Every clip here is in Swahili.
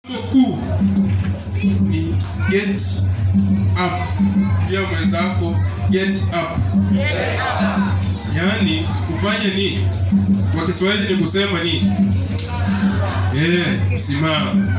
kuu ni get up pia mwenzako get up yaani kufanya nini kwa kiswahili ni kusema nini yeah, kusimama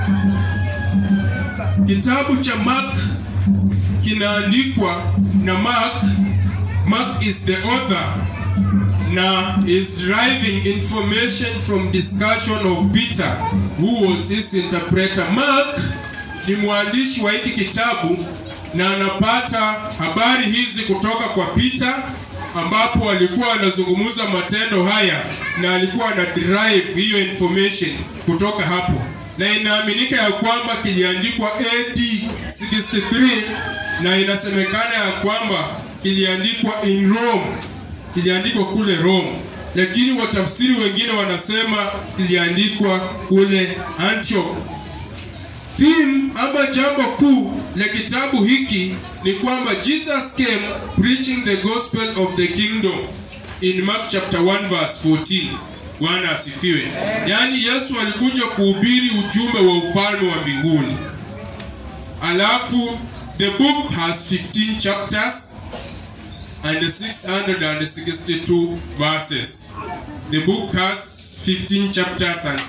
kitabu cha mark kinaandikwa na mark mark is the author na is deriving information from discussion of peter who was his interpreter mark ni mwandishi wa hiki kitabu na anapata habari hizi kutoka kwa peter ambapo alikuwa anazungumza matendo haya na alikuwa ana derive hiyo information kutoka hapo na inaaminika ya kwamba kiliandikwa AD 63 na inasemekana ya kwamba kiliandikwa in Rome, kiliandikwa kule Rome, lakini watafsiri wengine wanasema kiliandikwa kule Antioch. Theme ama jambo kuu la kitabu hiki ni kwamba Jesus came preaching the gospel of the kingdom in Mark chapter 1 verse 14. Bwana asifiwe. Yaani Yesu alikuja kuhubiri ujumbe wa ufalme wa mbinguni. Alafu the book has 15 chapters and 662 verses. The book has 15 chapters and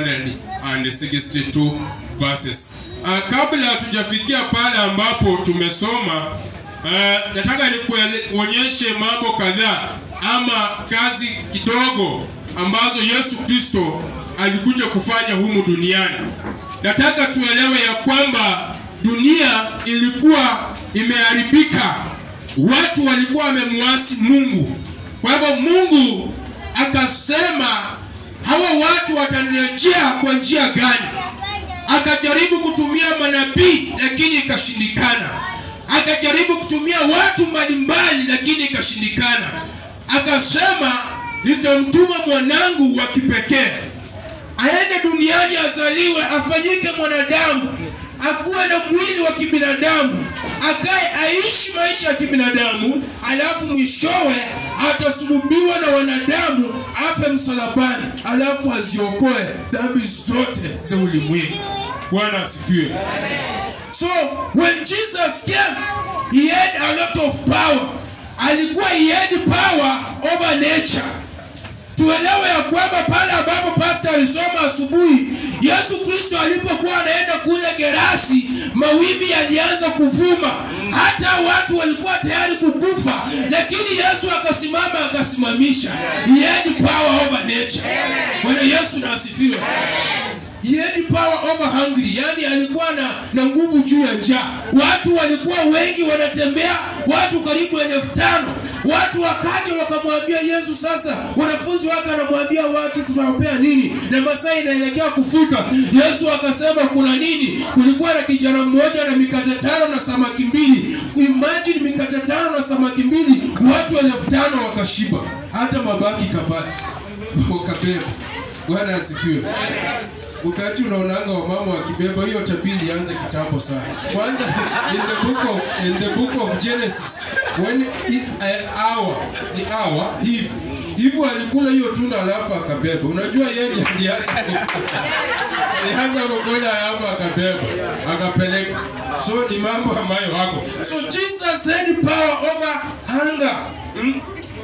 662 verses. Uh, kabla hatujafikia pale ambapo tumesoma uh, nataka nikuonyeshe mambo kadhaa ama kazi kidogo ambazo Yesu Kristo alikuja kufanya humu duniani. Nataka tuelewe ya kwamba dunia ilikuwa imeharibika, watu walikuwa wamemwasi Mungu. Kwa hivyo Mungu akasema hawa watu watanirejea kwa njia gani? Akajaribu kutumia manabii lakini ikashindikana. Akajaribu kutumia watu mbalimbali lakini ikashindikana. Akasema nitamtuma mwanangu wa kipekee aende duniani, azaliwe, afanyike mwanadamu, akuwe na mwili wa kibinadamu, akae aishi maisha ya kibinadamu, alafu mwishowe atasulubiwa na wanadamu, afe msalabani, alafu aziokoe dhambi zote za ulimwengu. Bwana asifiwe. So when Jesus came, he had a lot of power. Alikuwa he had power over nature tuelewe ya kwamba pale ambapo pasta alisoma asubuhi yesu kristo alipokuwa anaenda kule gerasi mawimbi yalianza kuvuma hata watu walikuwa tayari kukufa lakini yesu akasimama akasimamisha he had power over nature bwana yesu na asifiwe He had power over hungry, yani alikuwa na, na nguvu juu ya njaa. Watu walikuwa wengi wanatembea, watu karibu elfu tano. Watu wakaja wakamwambia Yesu. Sasa wanafunzi wake anamwambia watu tunawapea nini, na masaa inaelekea kufika. Yesu akasema kuna nini? Kulikuwa na kijana mmoja na mikate tano na samaki mbili. Imagine mikate tano na samaki mbili, watu elfu tano wakashiba, hata mabaki kabaki wakabeba. Bwana asifiwe wakati unaonanga wamama wakibeba hiyo tabia ilianza kitambo sana kwanza in the book of, in the book of genesis when it, uh, hour ni hour hivi hivyo alikula hiyo tunda alafu akabeba unajua yeye aliacha alianza kukola alafu akabeba akapeleka so ni mambo ambayo wako so jesus had power over hunger hmm?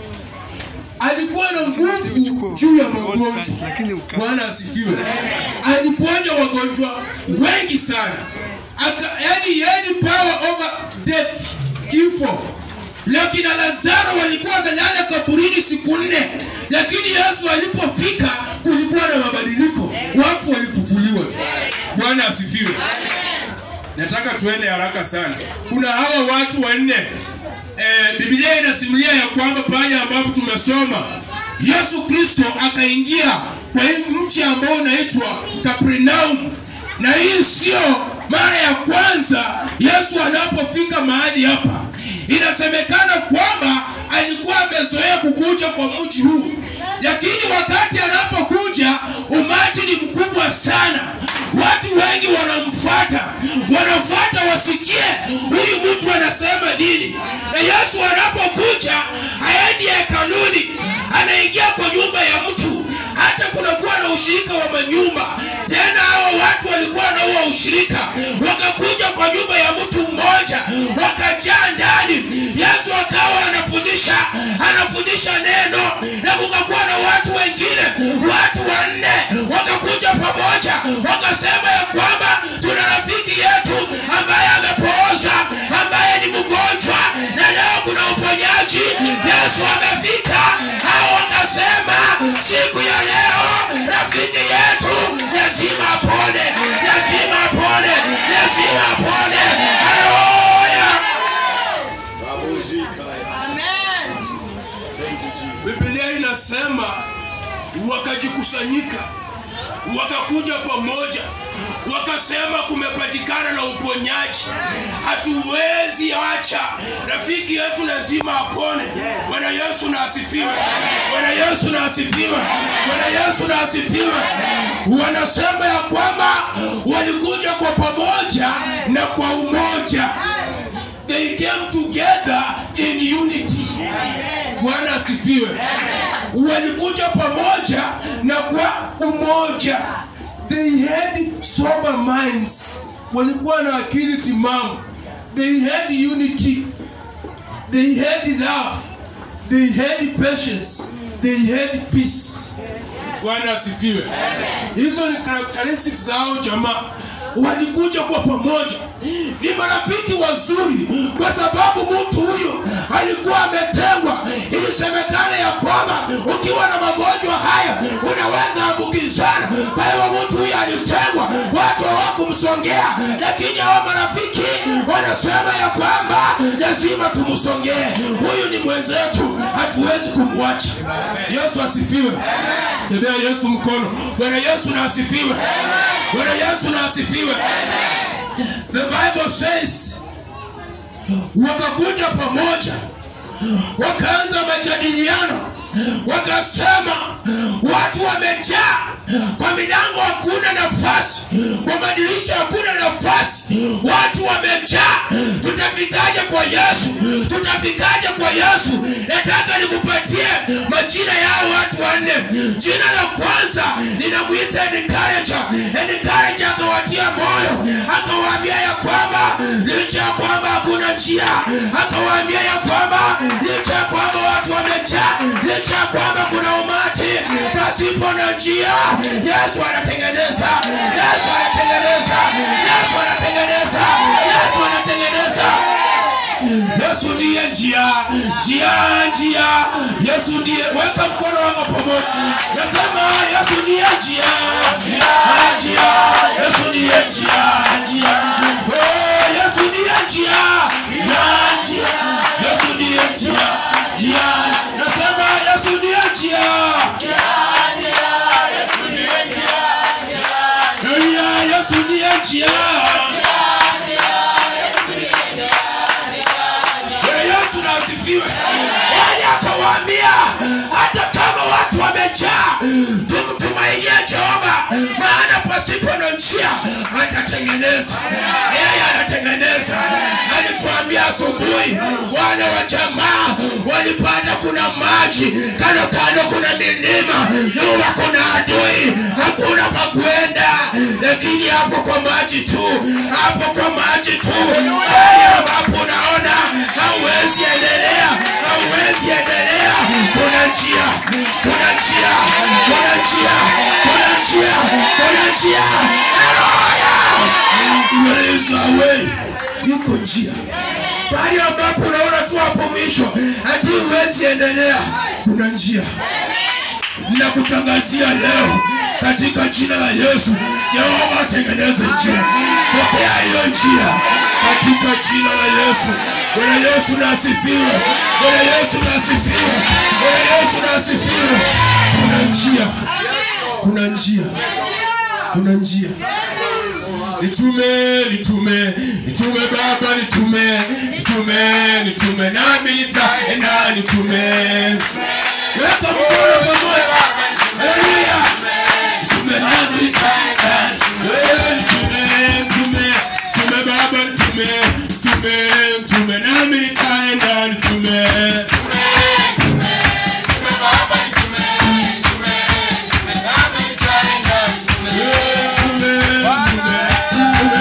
alikuwa na nguvu juu ya magonjwa. Bwana asifiwe. Aliponya wagonjwa wengi sana, yani yani power over death, kifo. Lakini Lazaro walikuwa wamelala kaburini siku nne, lakini Yesu alipofika kulikuwa na mabadiliko, wafu walifufuliwa tu. Bwana asifiwe. Nataka tuende haraka sana. Kuna hawa watu wanne eh, Biblia inasimulia ya kwamba pale ambapo tumesoma Yesu Kristo akaingia kwa hii mji ambao unaitwa Kapernaum, na hii sio mara ya kwanza Yesu anapofika mahali hapa. Inasemekana kwamba alikuwa amezoea kukuja kwa mji huu, lakini wakati anapokuja umati ni mkubwa sana watu wengi wanamfuata wanamfuata wasikie huyu mtu anasema nini na yesu anapokuja haendi hekaluni anaingia kwa nyumba ya mtu hata kunakuwa na ushirika wa manyumba tena hao watu walikuwa ushirika wakakuja kwa nyumba ya mtu mmoja wakajaa ndani yesu akawa anafundisha anafundisha neno na kukakuwa na watu wengine watu wanne wakakuja pamoja wakasema ya kwamba tuna rafiki yetu ambaye amepooza ambaye ni mgonjwa na leo kuna uponyaji yesu amefika hao wakasema siku ya leo rafiki yetu lazima apone lazima apone lazima apone haleluya Biblia inasema wakajikusanyika, wakakuja pamoja, wakasema kumepatikana na uponyaji, hatuwezi acha rafiki yetu lazima apone. Bwana Yesu na asifiwe. Bwana Yesu na asifiwe. Bwana Yesu na asifiwe. Wanasema ya kwamba walikuja kwa pamoja na kwa umoja. They came together in unity. Bwana asifiwe. Walikuja pamoja na kwa umoja. They had sober minds. Walikuwa na akili timamu. They had unity. They had love. They had patience. They had peace. Bwana asifiwe. Hizo ni characteristics zao jamaa. Walikuja kwa pamoja, ni marafiki wazuri, kwa sababu mtu huyo alikuwa ametengwa. Ilisemekana ya kwamba ukiwa na magonjwa haya unaweza ambukizana. Kwa hiyo mtu huyo alitengwa, watu hawakumsongea, lakini hawa marafiki wanasema ya kwamba lazima tumsongee. Huyu ni mwenzetu, hatuwezi kumwacha. Yesu asifiwe. Tembea Yesu mkono. Bwana Yesu na asifiwe. Bwana Yesu na asifiwe. The Bible says wakakuja pamoja wakaanza majadiliano wakasema watu wamejaa kwa milango hakuna nafasi kwa madirisha hakuna nafasi watu wamejaa tutafikaje kwa yesu tutafikaje kwa yesu nataka nikupatie majina yao watu wanne jina la kwanza ninamwita encourager encourager akawatia moyo akawaambia ya kwamba licha ya kwamba hakuna njia akawaambia ya kwamba licha ya kwamba watu wamejaa licha ya kwamba kuna umati pasipo na njia yesu anatengeneza yesu anatengeneza yesu anatengeneza yesu anatengeneza yesu ndiye njia njia njia yesu ndiye weka mkono wako pamoja nasema yesu ndiye njia njia yesu ndiye njia njia Oh, yesu ndiye njia na njia yesu ndiye njia njia nasema yesu ndiye njia Haleluya, yesu ndiye njia Bwana Yesu na asifiwe. Yaani akawaambia hata kama watu wamejaa, tumtumainie Jehova, maana pasipo na njia atatengeneza. Yeye anatengeneza. Alituambia asubuhi, wana wa jamaa walipata kuna maji kando kando, kuna milima nyuma, kuna adui, hakuna pa kuenda, lakini hapo kwa maji tu, hapo kwa maji tu, hali ambapo unaona hauwezi endelea, hauwezi endelea. Kuna njia, kuna njia, kuna njia, kuna njia, kuna njia. Haleluya! There is a way. Yuko njia pahali ambapo unaona tu hapo mwisho hati huwezi endelea, kuna njia. Ninakutangazia leo katika jina la Yesu, Yehova atengeneze njia. Pokea hiyo njia katika jina la Yesu. Bwana Yesu na asifiwe. Bwana Yesu na asifiwe. Bwana Yesu na asifiwe. Kuna njia, kuna njia, kuna njia. Nitume, nitume, nitume Baba, nitume, nitume, nitume, nami nitaenda, nitume. Weka mkono pamoja. Haleluya. Nitume nami nitaenda. Wewe nitume, nitume, nitume Baba, nitume, nitume, nitume, nami nitaenda, nitume. Nitume, nitume, nitume,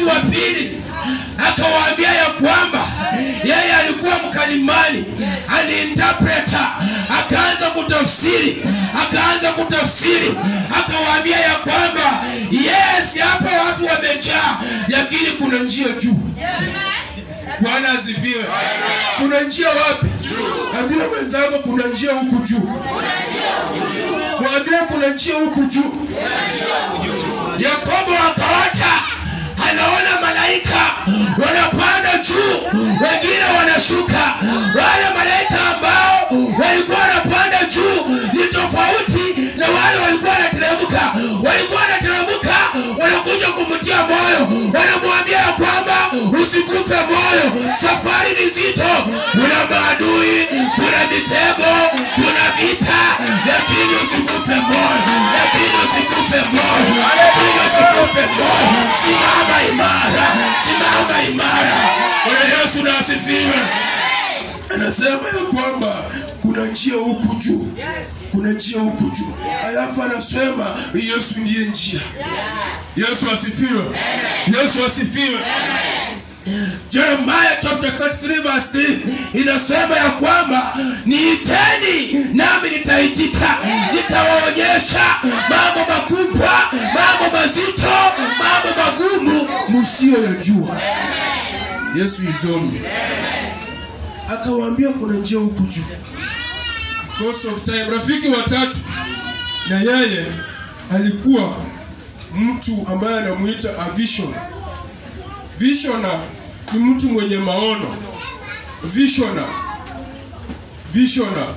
wa pili akawaambia ya kwamba yeye alikuwa mkalimani an interpreter akaanza kutafsiri akaanza kutafsiri akawaambia ya kwamba yes hapa watu wamejaa lakini kuna njia juu bwana asifiwe kuna njia wapi ambia mwenzako kuna njia huku juu mwambie kuna njia huku juu yakobo akaota anaona malaika wanapanda juu wengine wanashuka wale malaika ambao walikuwa wanapanda juu ni tofauti na wale walikuwa wanateremka walikuwa wanateremka wanakuja kumtia moyo wanamwambia ya kwamba usikufe moyo safari ni zito kuna maadui kuna mitego kuna vita lakini usikufe moyo lakini usikufe moyo lakini usikufe moyo simama imara simama imara bwana yesu na asifiwe anasema ya kwamba kuna njia huku juu kuna njia huku juu alafu anasema yesu ndiye njia yesu asifiwe yesu asifiwe Jeremiah chapter 33 verse 3 inasema ya kwamba niiteni nami nitaitika, nitawaonyesha mambo makubwa, mambo mazito, mambo magumu msiyoyajua. Yesu izombe akawaambia kuna njia huku juu. Because of time. Rafiki watatu na yeye alikuwa mtu ambaye anamuita a vision. Visioner ni mtu mwenye maono. Visioner. Visioner.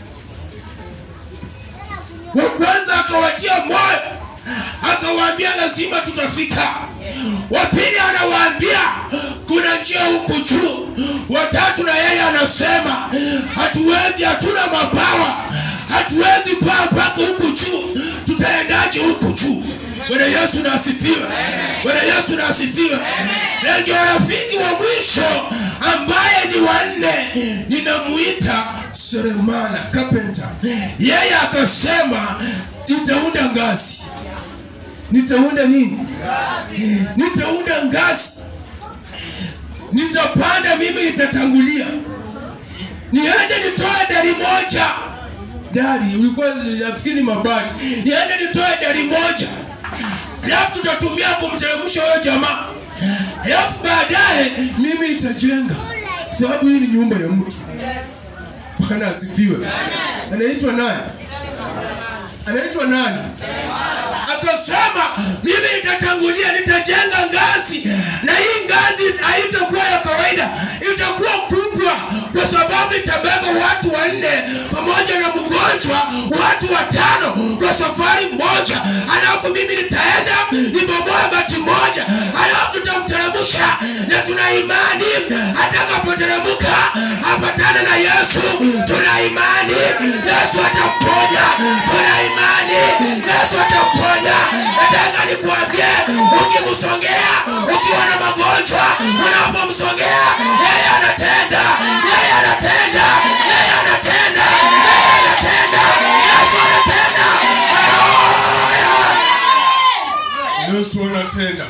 wa kwanza akawatia moyo akawaambia lazima tutafika wa pili anawaambia kuna njia huku juu watatu na yeye anasema hatuwezi hatuna mabawa hatuwezi paa mpaka huku juu tutaendaje huku juu bwana yesu na asifiwe bwana yesu na asifiwe na ndio rafiki wa mwisho ambaye ni wanne ninamuita seremala carpenter yeye akasema nitaunda ngazi nitaunda nini nitaunda ngazi nitapanda mimi nitatangulia niende nitoe dari moja dari ulikuwa nafikiri mabati niende nitoe dari moja alafu tutatumia kumteremsha huyo jamaa alafu baadaye mimi nitajenga sababu hii ni nyumba ya mtu bwana asifiwe anaitwa nani anaitwa nani akasema mimi nitatangulia nitajenga ngazi na hii ngazi haitakuwa ya kawaida itakuwa kubwa kwa sababu itabeba watu wanne pamoja na mgonjwa watu watano kwa safari moja alafu mimi nitaenda nibomoe bati moja alafu tutamteremsha na tuna imani atakapoteremka apatane na yesu tuna imani yesu ataponya tuna imani yesu ataponya nataka nikuambie ukimsongea ukiwa na magonjwa unapomsongea yeye anatenda yeye anatenda yeye anatenda yeye anatenda yesu anatenda Haleluya! Yesu anatenda.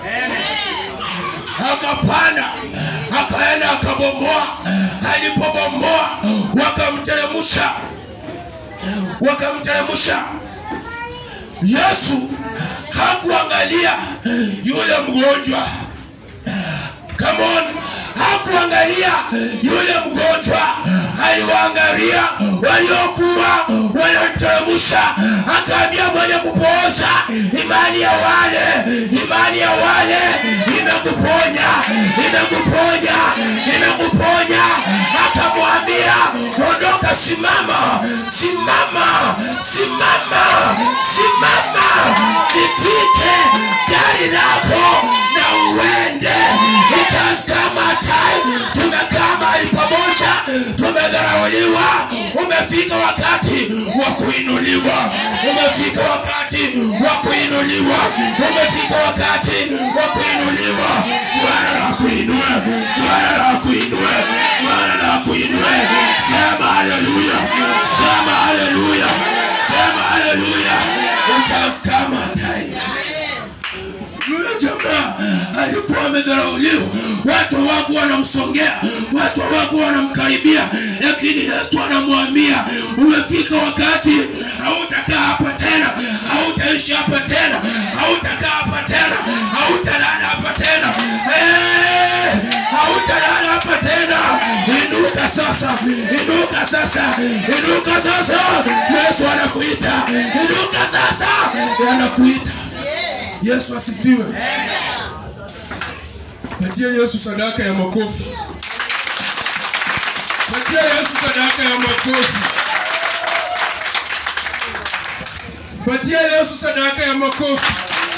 akapanda akaenda akabomoa alipobomoa wakamteremsha wakamteremsha yesu hakuangalia yule mgonjwa Come on. hakuangalia yule mgonjwa aliwaangalia waliokuwa wanamteremsha akaambia mwenye kupooza imani ya wale imani ya wale imekuponya imekuponya imekuponya akamwambia ondoka simama simama simama simama jitike gari lako na uende It has come a time tumekaa mahali pamoja tumedharauliwa umefika wakati wa kuinuliwa umefika wakati wa kuinuliwa umefika wakati wa kuinuliwa bwana na kuinue bwana na kuinue bwana na kuinue sema haleluya sema haleluya sema haleluya It has come a time yule jamaa alikuwa amedharauliwa ameinuliwa watu hawakuwa wanamsongea watu hawakuwa wanamkaribia lakini yesu anamwambia umefika wakati hautakaa hapa tena hautaishi hapa tena hautakaa hapa tena hautalala hapa tena Eh, hautalala hapa tena inuka sasa inuka sasa inuka sasa yesu anakuita inuka sasa anakuita yesu asifiwe patia yesu sadaka ya makofi patia yesu sadaka ya makofi patia yesu sadaka ya makofi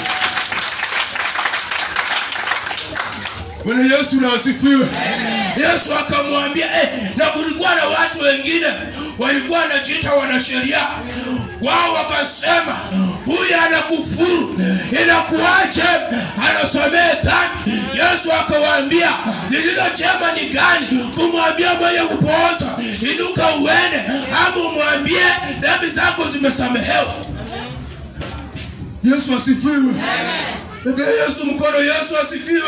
bwana yesu na asifiwe yesu akamwambia eh, na kulikuwa na watu wengine walikuwa wanajiita wanasheria wao wakasema huyu anakufuru inakuwaje anasomee dhambi yesu akawaambia lililo jema ni gani kumwambia mwenye kupooza inuka uende ama umwambie dhambi zako zimesamehewa yesu asifiwe Pigia yesu mkono yesu asifiwe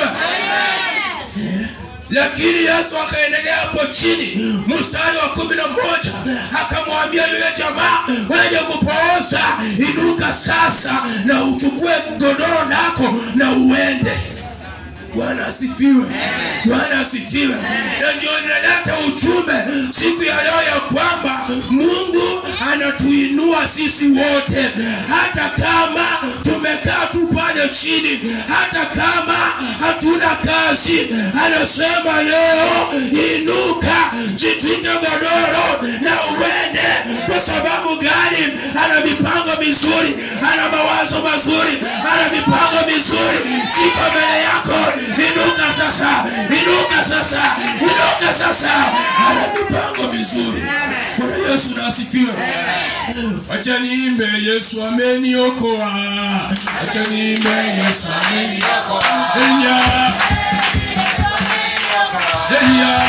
lakini yesu akaendelea hapo chini mstari wa kumi na moja akamwambia yule jamaa wenye kupooza inuka sasa na uchukue godoro lako na uende bwana asifiwe bwana asifiwe na ndio ninaleta ujumbe siku ya leo ya kwamba mungu anatuinua sisi wote hata kama tumekaa tu pale chini hata kama hatuna kazi anasema leo inuka jitwike godoro na uende kwa sababu gani ana mipango mizuri ana mawazo mazuri ana mipango mizuri siko mbele yako inuka sasa inuka sasa inuka sasa ana mipango mizuri bwana yesu na asifiwe wacha niimbe yesu ameniokoa wacha niimbe yesu ameniokoa Elia Elia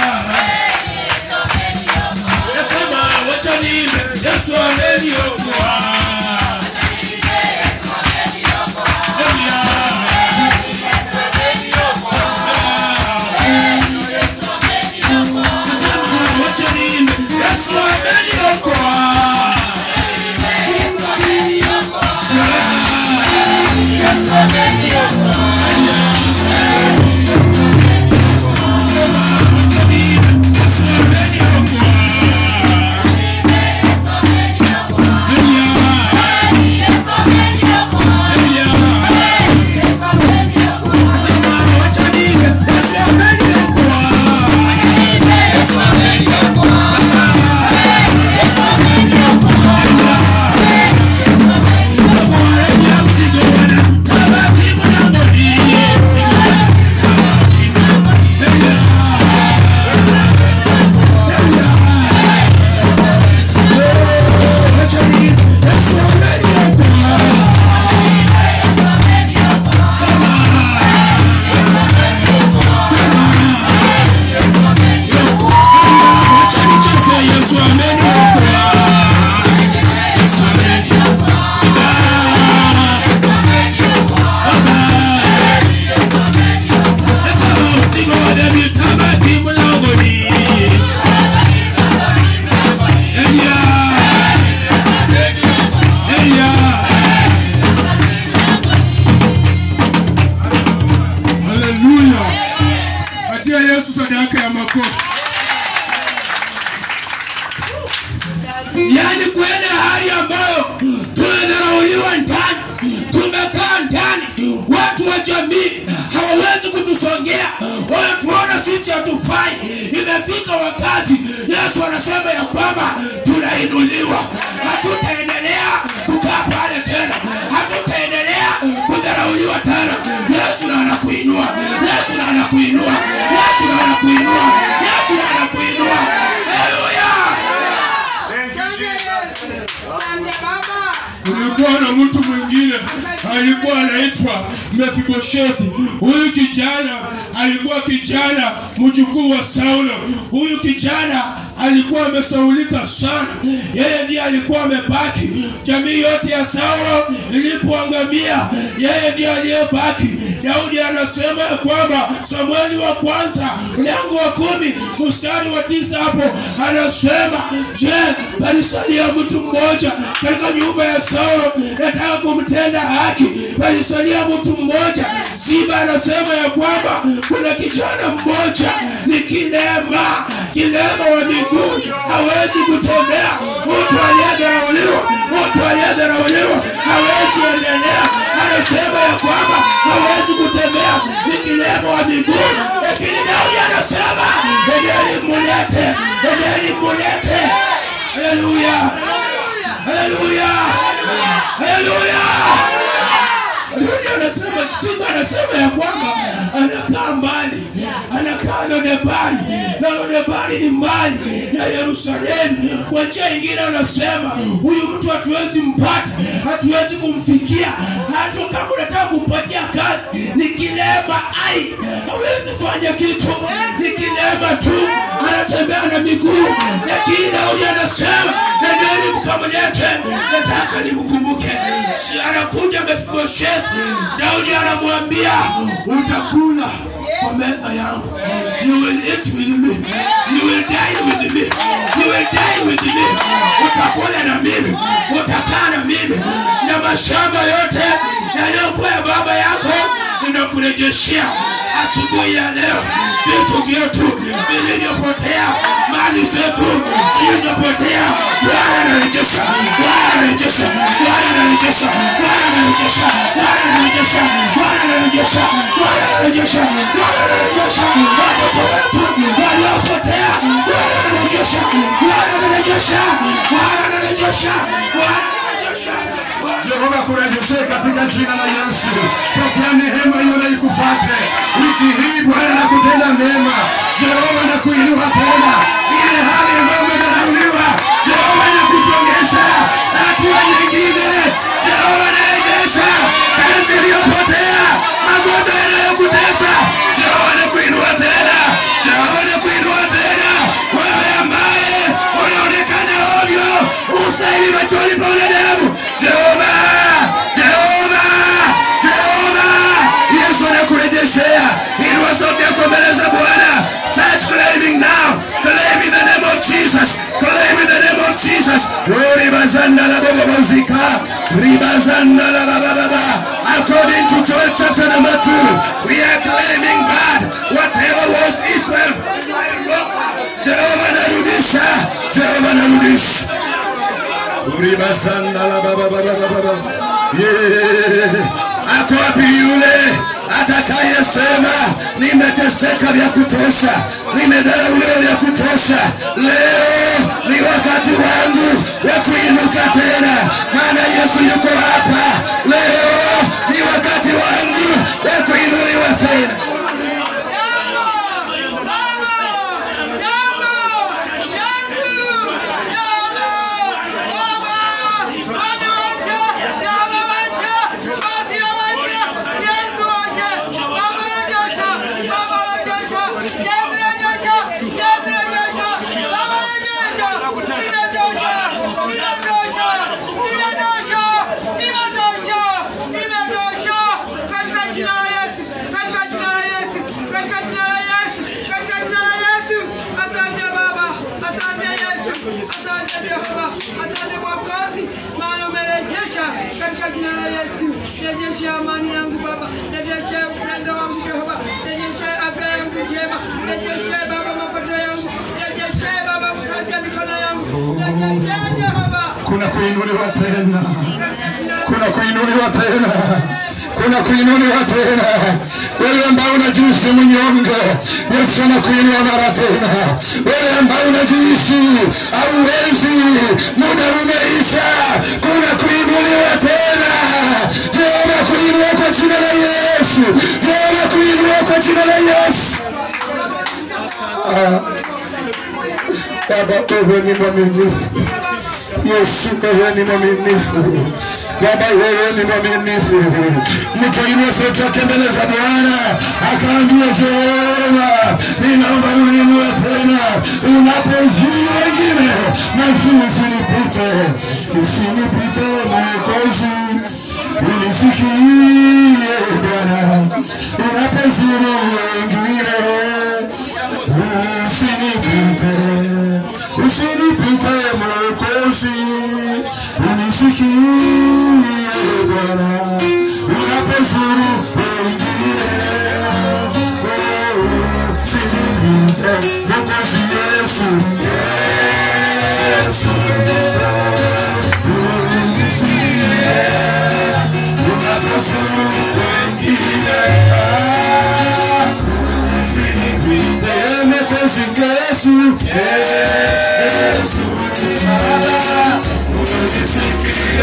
nasema wacha niimbe yesu ameniokoa Elia nasema wacha niimbe yesu ameniokoa Yesu ameniokoa. Yesu ameniokoa. Nasema mzigo wa dhambi utabaki mlangoni. Elia. Elia. Haleluya. Patia Yesu sadaka ya makofi. yaani kwenda hali ambayo tunadharauliwa ndani tumekaa ndani watu wa jamii hawawezi kutusongea wanatuona sisi hatufai imefika wakati yesu anasema ya kwamba tunainuliwa hatutaendelea kukaa pale tena hatutaendelea kudharauliwa tena yesu na anakuinua yesu na anakuinua yesu na anakuinua yesu na anakuinua haleluya kulikuwa na mtu mwingine alikuwa anaitwa mefiboshethi huyu kijana alikuwa kijana mjukuu wa saulo huyu kijana alikuwa amesaulika sana yeye ndiye alikuwa amebaki jamii yote ya saulo ilipoangamia yeye ndiye aliyebaki daudi anasema ya kwamba samueli wa kwanza mlango wa kumi mstari wa tisa hapo anasema je palisalia mtu mmoja katika nyumba ya saulo nataka kumtenda haki palisalia mtu mmoja ziba anasema ya kwamba kuna kijana mmoja ni kilema kilema wa miguu hawezi kutembea mtu aliyedharauliwa mtu aliyedharauliwa hawezi endelea anasema ya kwamba hawezi kutembea ni kilema wa miguu lakini daudi anasema endeni mulete endeni mulete haleluya haleluya haleluya Daudi anasema Simba anasema ya kwamba anakaa mbali, anakaa Lodebari na Lodebari ni mbali na Yerusalemu. Kwa njia ingine anasema huyu mtu hatuwezi mpata, hatuwezi kumfikia, hata kama unataka kumpatia kazi ni kilema, ai, hawezi fanya kitu, ni kilema tu, anatembea na miguu. Lakini Daudi anasema nendeni mkamlete, nataka nimkumbuke. Si anakuja Mefiboshethi, Daudi anamwambia utakula kwa meza yangu, you will eat with me, you will dine with me, you will dine with me, utakula na mimi, utakaa na mimi, na mashamba yote yaliyokuwa ya baba yako ninakurejeshea asubuhi ya leo vitu vyetu vilivyopotea mali zetu zilizopotea bwana anarejesha bwana anarejesha bwana anarejesha bwana anarejesha bwana anarejesha bwana anarejesha bwana anarejesha bwana anarejesha watoto wetu waliopotea bwana anarejesha bwana anarejesha bwana anarejesha bwana anarejesha Jehova kurejeshe katika jina la Yesu. Pokea neema hiyo na ikufate wiki hii. Bwana na kutenda mema, Jehova na kuinua tena ile hali ambayo umedharauliwa. Jehova na kusongesha hatua nyingine. Jehova narejesha kazi iliyopotea, magonjwa yanayokutesa. Jehova na kuinua tena, Jehova na kuinua tena wewe ambaye unaonekana ovyo, ustahili machoni pa wanadamu. Jehova, Jehova, Jehova, Yesu anakurejeshea. Inua sauti yako mbele za Bwana. Start claiming now. Claim in the name of Jesus. Claim in the name of Jesus. Oh, ribazanda la baba bazika. Ribazanda la baba baba. According to Joel chapter number 2, we are claiming God. Whatever was equal. Jehova narudisha. Jehova narudisha. Uribasanda la baba baba baba baba. Yeah. Ako wapi yule atakayesema nimeteseka vya kutosha, nimedharauliwa vya kutosha, leo ni wakati wangu wa kuinuka tena, maana Yesu yuko hapa. Leo ni wakati wangu wa kuinuliwa tena. Asante Jehova, asante Mwokozi, maana umerejesha katika jina la Yesu. Rejesha amani yangu Baba, rejesha upendo wangu Jehova, rejesha afya yangu njema, rejesha Baba mapato yangu, rejesha Baba kazi ya mikono yangu, rejesha Jehova. Kuna kuinuliwa tena, kuna kuinuliwa tena, kuna kuinuliwa tena. Wewe ambao unajihisi mnyonge, Yesu anakuinua mara tena. Wewe ambao unajihisi hauwezi, muda umeisha, kuna kuinuliwa tena. Jehova kuinua kwa jina la Yesu, Jehova kuinua kwa jina la Yesu. Ah. Baba, wewe ni mwaminifu. Yesu, wewe ni mwaminifu. Baba, wewe ni mwaminifu. Mtu inua sauti yake mbele za Bwana akaambia, Jehova, ninaomba uniinue tena unapozuru Mwokozi usinipite, usinipite Mwokozi, unisikie Bwana unapozuru wengine, usinipite, usinipite Mwokozi, unisikie Bwana unapozuru wengine, usinipite Mwokozi Yesu, Yesu, unisikie unapozuru wengine, usinipite Mwokozi Yesu, Yesu, unisikie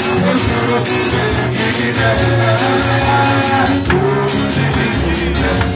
unapozuru wengine, usinipite